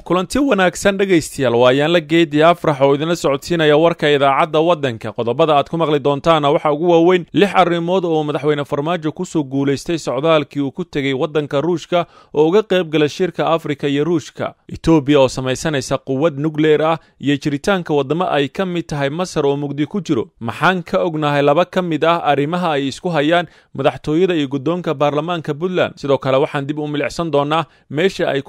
kulanti wanaagsan dhegaystayaal waayaan la geedii afrax oo idinla socodsiinaya warka idaacadda waddanka qodobada aad ku maqli doontaana waxaa ugu waaweyn lix arrimood oo madaxweyne farmaajo kusoo guulaystay socdaalkii uu ku tegey waddanka ruushka oo uga qayb gala shirka afrika iyo ruushka etoobiya oo samaysanaysa quwad nukleer ah iyo jiritaanka waddamo ay ka mid tahay masar oo mugdi ku jiro maxaan ka ognahay laba ka mid ah arrimaha ay isku hayaan madaxtooyada iyo guddoonka baarlamaanka puntland sidoo kale waxaan dib u milicsan doonaa meesha ay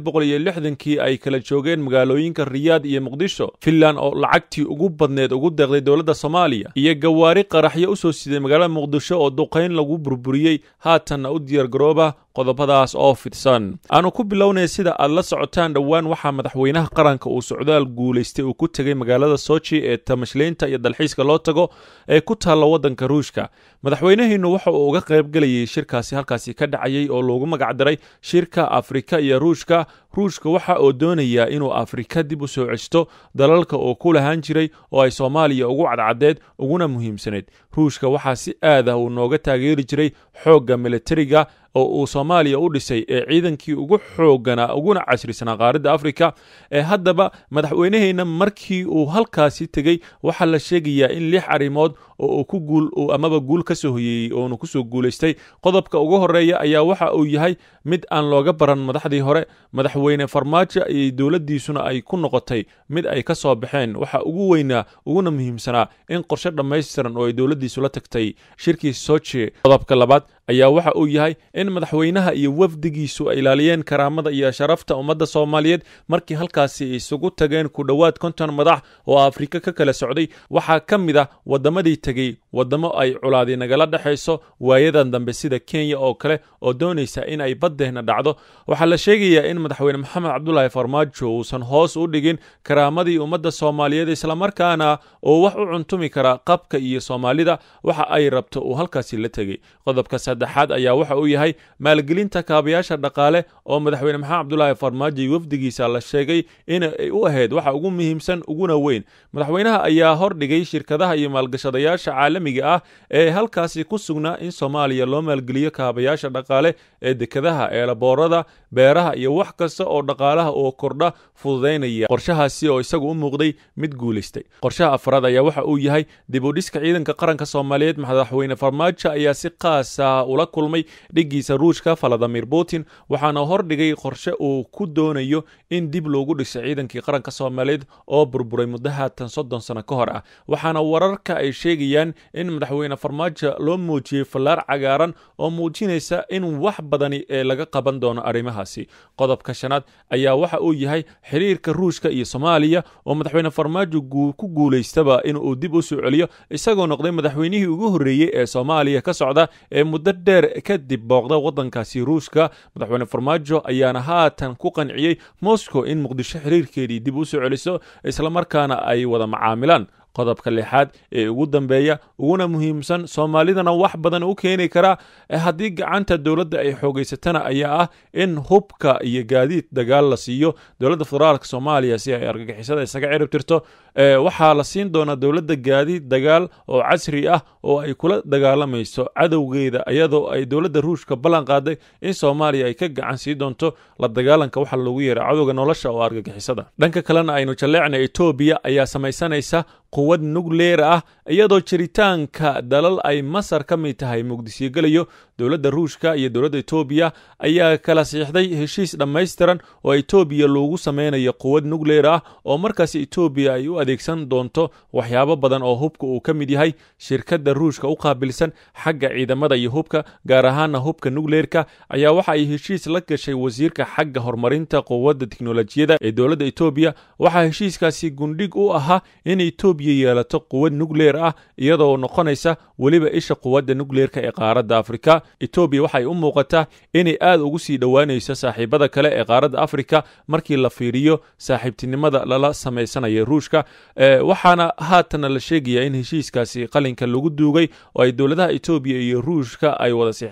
kii ay kala joogeen magaalooyinka riyaad iyo muqdisho finland oo lacagtii ugu badneed ugu deeqday dowladda soomaaliya iyo gawaari qaraxyo u soo siday magaalada muqdisho oo duqayn lagu burburiyey haatanna u diyaargarooba qodobadaas oo fidsan aanu ku bilownay sida aad la socotaan dhowaan waxaa madaxweynaha qaranka uu socdaal guulaystay uu ku tegey magaalada sochi ee tamashleynta iyo dalxiiska loo tago ee ku taalla waddanka ruushka madaxweynahiinu waxa uu uga qaybgelayay shirkaasi halkaasi ka dhacayay oo loogu magacdaray shirka afrika iyo ruushka ruushka waxa uu doonayaa inuu afrika dib u soo cesto dalalka uu ku lahaan jiray oo ay soomaaliya ugu cadcadeed uguna muhiimsanayd ruushka waxaa si aad ah uu nooga taageeri jiray xoogga militariga oo uu soomaaliya u dhisay ee ciidankii ugu xooganaa uguna casrisanaa qaaradda afrika ee haddaba madaxweyneheenna markii uu halkaasi tegey waxaa la sheegayaa in lix arrimood oo uu ku guul amaba guul ka soo hoyeeyey oonu kusoo guulaystay qodobka ugu horeeya ayaa waxa uu yahay mid aan looga baran madaxdii hore madaxweyne farmaajo iyo dowladdiisuna ay ku noqotay mid ay ka soo baxeen waxa ugu weynaa uguna muhiimsanaa in qorshe dhammaystiran oo ay dowladdiisu la tagtay shirkii sochi qodobka labaad ayaa waxa uu yahay in madaxweynaha iyo wafdigiisu ay ilaaliyeen karaamada iyo sharafta ummadda soomaaliyeed markii halkaasi isugu tageen ku dhowaad konton madax oo afrika ka kala socday waxaa ka mid ah waddamadii tegey waddamo ay culaadi nagala dhexayso waayadan dambe sida kenya oo kale oo doonaysa in ay baddehna dhacdo waxaa la sheegayaa in madaxweyne maxamed cabdulaahi farmaajo uusan hoos u dhigin karaamadii ummadda soomaaliyeed islamarkaana uu wax u cuntumi kara qabka iyo soomaalida waxa ay rabto uu halkaasi la tegey qodobka saddexaad ayaa waxa uu yahay maalgelinta kaabayaasha dhaqaale oo madaxweyne maxamed cabdulaahi farmaajo iyo wafdigiisa la sheegay inay u ahayd waxa ugu muhiimsan uguna weyn madaxweynaha ayaa hordhigay shirkadaha iyo maalgashadayaasha caalamiga ah ee halkaasi ku sugnaa in soomaaliya loo maalgeliyo kaabayaasha dhaqaale ee dekadaha eelaboorada beeraha iyo wax kasta oo dhaqaalaha oo kordha fududaynaya qorshahaasi oo isagu u muuqday mid guulaystay qorshaha afraad ayaa waxa uu yahay dib u dhiska ciidanka qaranka soomaaliyeed madaxweyne farmaajo ayaa si qaasa ula kulmay dhiggiisa ruushka valadimir putin waxaana hordhigay qorshe uu ku doonayo in dib loogu dhiso ciidankii qaranka soomaaliyeed oo burburay muddo haatan soddon sano ka hor ah waxaana wararka ay sheegayaan in madaxweyne farmaajo loo muujiyey fallaar cagaaran oo muujinaysa in wax badani ee laga qaban doono arrimahaasi qodobka shanaad ayaa waxa uu yahay xiriirka ruushka iyo soomaaliya oo madaxweyne farmaajo ku guulaystaba inuu dib u soo celiyo isagoo noqday madaxweynihii ugu horreeyey ee soomaaliya ka socda ee muddo dheer kadib booqda waddankaasi ruushka madaxweyne farmaajo ayaana haatan ku qanciyey moscow in muqdisho xiriirkeedii dib u soo celiso islamarkaana ay wada macaamilaan qodobka lixaad ee ugu dambeeya uguna muhiimsan soomaalidana wax badan u keeni karaa haddii gacanta dowladda ay xoogaysatana ayaa ah in hubka iyo gaadiid dagaal la siiyo dowladda federaalk soomaaliya si ay argagixisada isaga cirib tirto waxaa la siin doonaa dowladda gaadiid dagaal oo casri ah oo ay kula dagaalamayso cadowgeeda iyadoo ay dowladda ruushka ballan qaaday in soomaaliya ay ka gacan sii doonto la dagaalanka waxa loogu yeera cadowga nolosha oo argagixisada dhanka kalena aynu jalleecna etoobiya ayaa samaysanaysa quwad nukleer ah iyadoo jiritaanka dalal ay masar ka mid tahay muqdisyo gelayo dowladda ruushka iyo dowladda etoobiya ayaa kala siixday heshiis dhammaystiran oo etoobiya loogu sameynayo quwad nukleer ah oo markaasi etoobiya ay u adeegsan doonto waxyaabo badan oo hubka uu ka mid yahay shirkadda ruushka u qaabilsan xagga ciidamada iyo hubka gaar ahaana hubka nukleerka ayaa waxa ay heshiis la gashay wasiirka xagga horumarinta quwadda tiknolojiyada ee dowladda etoobiya waxaa heshiiskaasi gundhig u ahaa in etoobiya yeelato quwad nukleer ah iyadoo noqonaysa weliba isha quwadda nukleerka ee qaaradda afrika etoobiya waxay u muuqataa inay aad ugu sii dhowaanayso saaxiibada kale ee qaaradda afrika markii la fiiriyo saaxiibtinimada lala samaysanaya ruushka waxaana haatana la sheegayaa in heshiiskaasi qalinka lagu duugay oo ay dowladaha etoobiya iyo ruushka ay wada siixdeen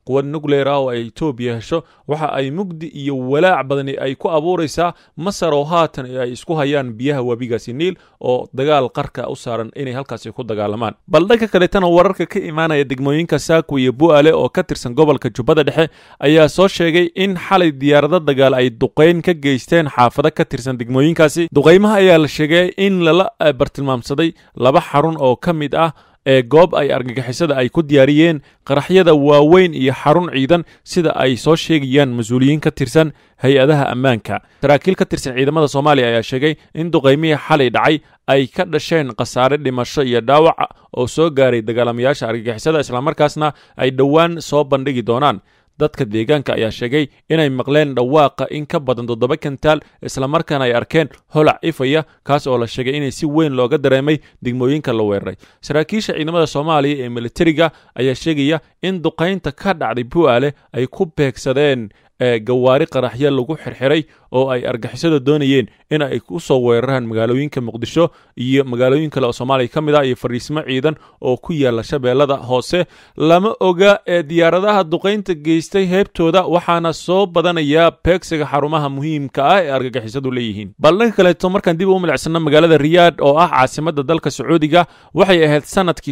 quwad nucleer ah oo ay etoobiya hesho waxa ay mugdi iyo walaac badani ay ku abuuraysaa masar oo haatan ay isku hayaan biyaha webigaasi niil oo dagaal qarka u saaran inay halkaasi ku dagaalamaan bal dhanka kaleetana wararka ka imaanaya degmooyinka saako iyo bu'ale oo ka tirsan gobolka jubbada dhexe ayaa soo sheegay in xalay diyaarado dagaal ay duqayn ka geysteen xaafado ka tirsan degmooyinkaasi duqaymaha ayaa la sheegay in lala bartilmaamsaday laba xarun oo ka mid ah ee goob ay argagixisada ay ku diyaariyeen qaraxyada waaweyn iyo xarun ciidan sida ay soo sheegayaan mas-uuliyiin ka tirsan hay-adaha ammaanka saraakiil ka tirsan ciidamada soomaaliya ayaa sheegay in duqaymihii xalay dhacay ay ka dhasheen khasaare dhimasho iyo dhaawac oo soo gaaray dagaalamayaasha argagixisada islamarkaasna ay dhowaan soo bandhigi doonaan dadka deegaanka ayaa sheegay inay maqleen dhawaaqa in ka badan toddoba kantaal islamarkaana ay arkeen holac ifaya kaas oo la sheegay inay si weyn looga dareemay degmooyinka la weeraray saraakiisha ciidamada soomaaliya ee militariga ayaa sheegaya in duqaynta ka dhacday bu'aale ay ku beegsadeen gawaari qaraxyo lagu xirxiray oo ay argixisada doonayeen in ay ku soo weeraraan magaalooyinka muqdisho iyo magaalooyin kale oo soomaaliya ka mid ah iyo fariismo ciidan oo ku yaala shabeellada hoose lama oga ee diyaaradaha duqaynta geystay heebtooda waxaana soo badanayaa beegsiga xarumaha muhiimka ah ee argagixisadu leeyihiin bal dhanka kaleeto markaan dib u milicsano magaalada riyaad oo ah caasimada dalka sacuudiga waxay ahayd sanadkii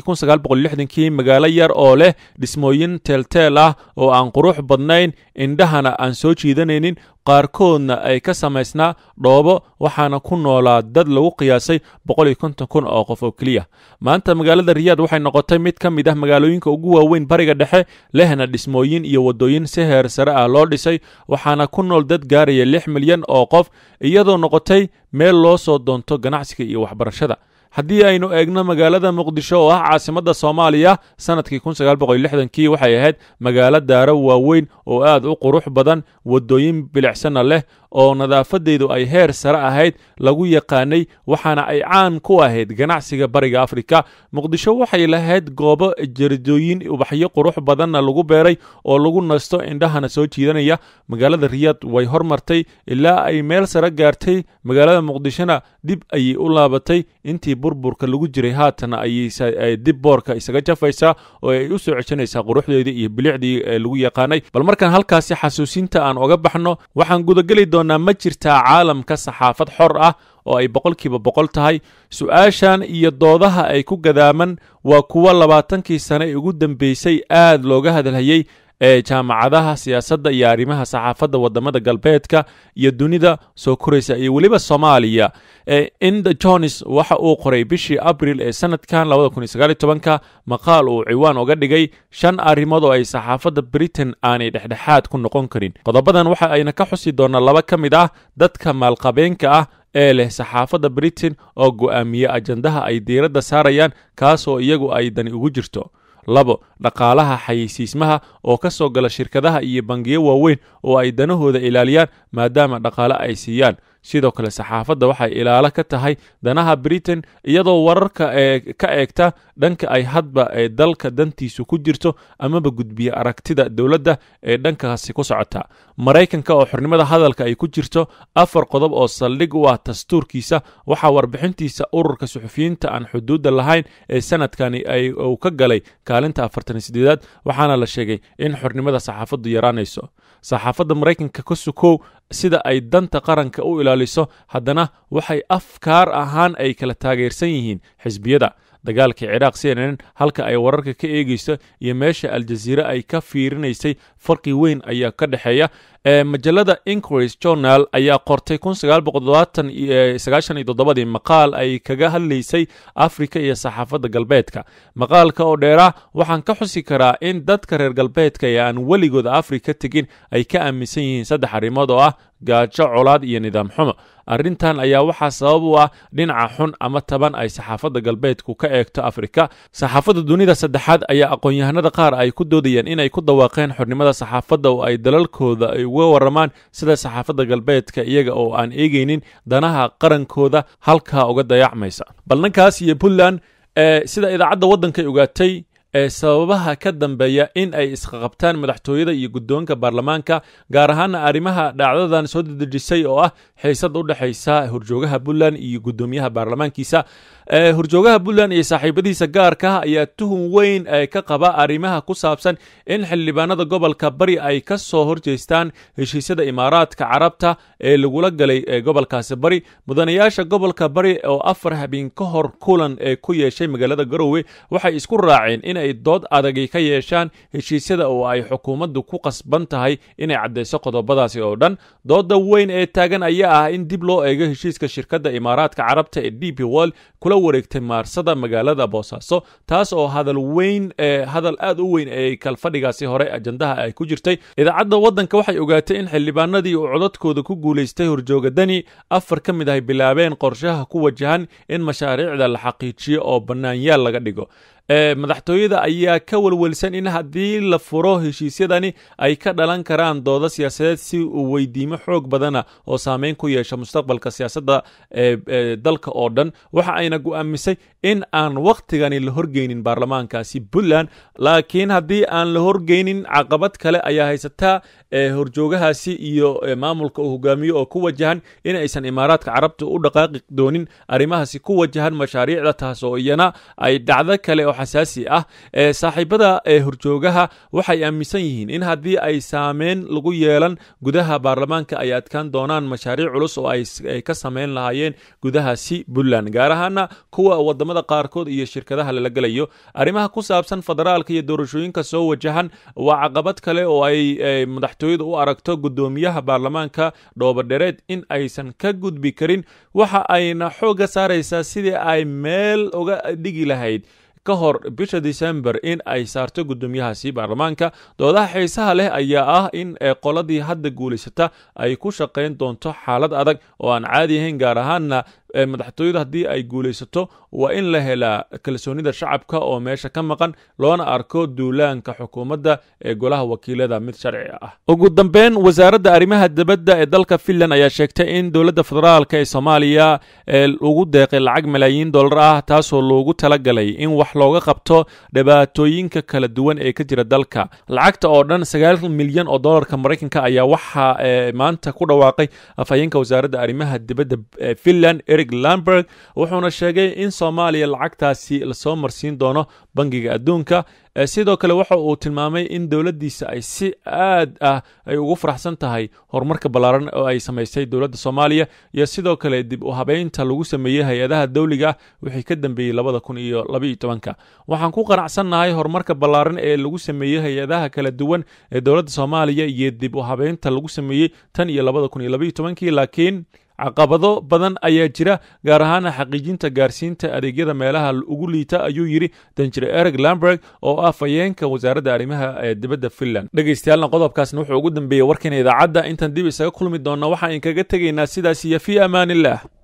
kii magaalo yar oo leh dhismooyin teelteel ah oo aan qurux badnayn indhahana aan soo jiidanaynin qaarkoodna ay ka samaysnaa dhoobo waxaana ku noolaa dad lagu qiyaasay kun oo qof oo keliya maanta magaalada riyaad waxay noqotay mid ka mid ah magaalooyinka ugu waaweyn bariga dhexe lehna dhismooyin iyo waddooyin si heer sare ah loo dhisay waxaana ku nool dad gaaraya lix milyan oo qof iyadoo noqotay meel loo soo doonto ganacsiga iyo waxbarashada haddii aynu eegno magaalada muqdisho oo ah caasimadda soomaaliya sanadkii kii waxay ahayd magaalo daaro waaweyn oo aad u qurux badan waddooyin bilicsana leh oo nadaafadeedu ay heer sare ahayd lagu yaqaanay waxaana ay caan ku ahayd ganacsiga bariga afrika muqdisho waxay lahayd goobo jaridooyin ubaxyo qurux badanna lagu beeray oo lagu nasto indhahana soo jiidanaya magaalada riyaad way hormartay ilaa ay meel sare gaartay magaalada muqdishona dib ayay u laabatay intii burburka lagu jiray haatana ayay dib boorka isaga jafaysaa oo ay u soo ceshanaysaa quruxdeedii iyo bilicdii lagu yaqaanay bal markaan halkaasi xasuusinta aan oga baxno waxaan gudageli doonaa ma jirtaa caalamka saxaafad xor ah oo ay boqolkiiba boqol tahay su-aashan iyo doodaha ay ku gadaaman waa kuwo labaatankii sane ugu dambeysay aad looga hadalhayey ee jaamacadaha siyaasadda iyo arrimaha saxaafadda waddamada galbeedka iyo dunida soo koraysa iyo weliba soomaaliya inda jones waxa uu qoray bishii abril ee sanadkan ka maqaal uu ciwaan uga dhigay shan arrimood oo ay saxaafadda britain aanay dhexdhexaad ku noqon karin qodobadan waxa ayna ka xusi doonaa laba ka mid ah dadka maalqabeenka ah ee leh saxaafadda britain oo go'aamiye ajandaha ay diiradda saarayaan kaasoo iyagu ay dani ugu jirto labo dhaqaalaha xayeysiismaha oo ka soo gala shirkadaha iyo bangiyo waaweyn oo ay danahooda ilaaliyaan maadaama dhaqaale ay siiyaan sidoo kale saxaafadda waxay ilaalo ka tahay danaha britain iyadoo wararka ee ka eegta dhanka ay hadba ee dalka dantiisu ku jirto amaba gudbiya aragtida dowladda ee dhankaasi ku socota maraykanka oo xornimada hadalka ay ku jirto afar qodob oo saldhig u ah dastuurkiisa waxaa warbixintiisa ururka suxufiyiinta aan xuduudda lahayn ee sanadkani uu ka galay kaalinta afartan sideedaad waxaana la sheegay in xornimada saxaafaddu yaraanayso saxaafadda maraykanka ka sukow sida ay danta qaranka u ilaaliso haddana waxay afkaar ahaan ay kala taageersan yihiin xisbiyada dagaalkii ciraaq c n n halka ay wararka ka eegayso iyo meesha aljaziire ay ka fiirinaysay farqi weyn ayaa ka dhexeeya majalada inquiries journal ayaa qortay ii maqaal ay kaga hadlaysay afrika iyo saxaafadda galbeedka maqaalka oo dheera waxaan ka xusi karaa in dadka reer galbeedka ee aan weligooda afrika tegin ay ka aaminsan yihiin saddex arrimood oo ah gaajo colaad iyo nidaam xumo arrintan ayaa waxaa sabab u ah dhinaca xun ama taban ay saxaafadda galbeedku ka eegto afrika saxaafadda dunida saddexaad ayaa aqoon-yahanada qaar ay ku doodayeen inay ku dhawaaqeen xornimada saxaafadda oo ay dalalkooda ay uga waramaan sida saxaafadda galbeedka iyaga oo aan eegaynin danaha qarankooda halkaa uga dayacmaysa bal dhankaas iyo puntland sida idaacadda waddankay ogaatay ee sababaha ka dambeeya in ay isqaqabtaan madaxtooyada iyo guddoonka baarlamaanka gaar ahaana arrimaha dhacdadan soo dedejisay oo ah xiisad u dhexaysa horjoogaha puntland iyo guddoomiyaha baarlamaankiisa horjoogaha puntland iyo saaxiibadiisa gaarka ayaa tuhun weyn ka qaba arrimaha ku saabsan in xildhibaanada gobolka bari ay ka soo horjeestaan heshiisyada imaaraadka carabta ee lagula galay gobolkaasi bari mudanayaasha gobolka bari oo afar habeen ka hor kulan ee ku yeeshay magaalada garowe waxay isku raaceen inay dood adagi ka yeeshaan heshiisyada oo ay xukuumaddu ku qasban tahay inay caddayso qodobadaasi oo dhan dooda weyn ee taagan ayaa ah in dib loo eego heshiiska shirkadda imaaraadka carabta ee d p world kula wareegtay maarsada magaalada boosaaso taas oo hadal weyn hadal aad u weyn ee kalfadhigaasi hore ajandaha ay ku jirtay idaacadda waddanka waxay ogaatay in xildhibaanadii uu codadkooda ku guulaystay horjooga dani afar ka mid ahay bilaabeen qorshaha ku wajahan in mashaariicda la xaqiijiyo oo bannaanyaal laga dhigo madaxtooyada ayaa ka welwelsan in haddii la furo heshiisyadani ay ka dhalan karaan doodo siyaasadeed si uu weydiimo xoog badana oo saameyn ku yeesha mustaqbalka siyaasadda dalka oo dhan waxa ayna go'aamisay in aan wakhtigani la horgeynin baarlamaankaasi puntland laakiin haddii aan la horgeynin caqabad kale ayaa haysataa horjoogahaasi iyo maamulka uu hogaamiyo oo ku wajahan in aysan imaaraadka carabta u dhaqaaqi doonin arrimahaasi ku wajahan mashaariicda taas oo iyana ay dhacdo kale oo xasaasi ah saaxiibada horjoogaha waxay aaminsan yihiin in haddii ay saameyn lagu yeelan gudaha baarlamaanka ay adkaan doonaan mashaariic culus oo ay ka sameyn lahaayeen gudahaasi puntland gaar ahaana kuwa wadamada qaarkood iyo shirkadaha lala gelayo arrimaha ku saabsan federaalka iyo doorashooyinka soo wajahan waa caqabad kale oo ay madaxtooyadu u aragto guddoomiyaha baarlamaanka dhoobadhereed in aysan ka gudbi karin waxa ayna xoogga saaraysaa sidii ay meel uga dhigi lahayd ka hor bisha december in ay saarto guddoomiyahaasi baarlamaanka doodaha xiisaha leh ayaa ah in qoladii hadda guulaysata ay ku shaqayn doonto xaalad adag oo aan caadi ahayn gaar ahaanna madaxtooyadu haddii ay guulaysato waa in la helaa kalsoonida shacabka oo meesha ka maqan loona arko duulaanka xukuumadda ee golaha wakiilada mid sharci ah ugu dambeyn wasaaradda arrimaha dibadda ee dalka finland ayaa sheegtay in dowladda federaalk ee soomaaliya ugu deeqay lacag malaayiin dollar ah taasoo loogu talagalay in wax looga qabto dhibaatooyinka kala duwan ee ka jira dalka lacagta oo dhan sagaal milyan oo dollarka maraykanka ayaa waxaa maanta ku dhawaaqay afhayeenka wasaaradda arrimaha dibadda finland eric lamberg wuxuuna sheegay in soomaaliya lacagtaasi lasoo marsiin doono bangiga adduunka sidoo kale waxa uu tilmaamay in dowladdiisa ay si aad ah ay ugu faraxsan tahay horumarka ballaaran oo ay samaysay dowladda soomaaliya iyo sidoo kale dib u habeynta lagu sameeyey hay-adaha dawliga wixii ka dambeeyey labada kun iyo labaiyo tobanka waxaan ku qanacsannahay horumarka ballaaran ee lagu sameeyey hay-adaha kala duwan ee dowladda soomaaliya iyo dib u habeynta lagu sameeyey tan iyo labada kun iyo labaiyo tobankii laakiin caqabado badan ayaa jira gaar ahaana xaqiijinta gaarsiinta adeegyada meelaha ugu liita ayuu yidhi danjire ereg lamberg oo ah fayeenka wasaaradda arrimaha ee dibadda finland dhegaystayaaalna qodobkaasna wuxuu ugu dambeeyey warkeena idaacadda intaan dib isaga kulmi doonna waxaan inkaga tegaynaa sidaas iyo fii amaan illah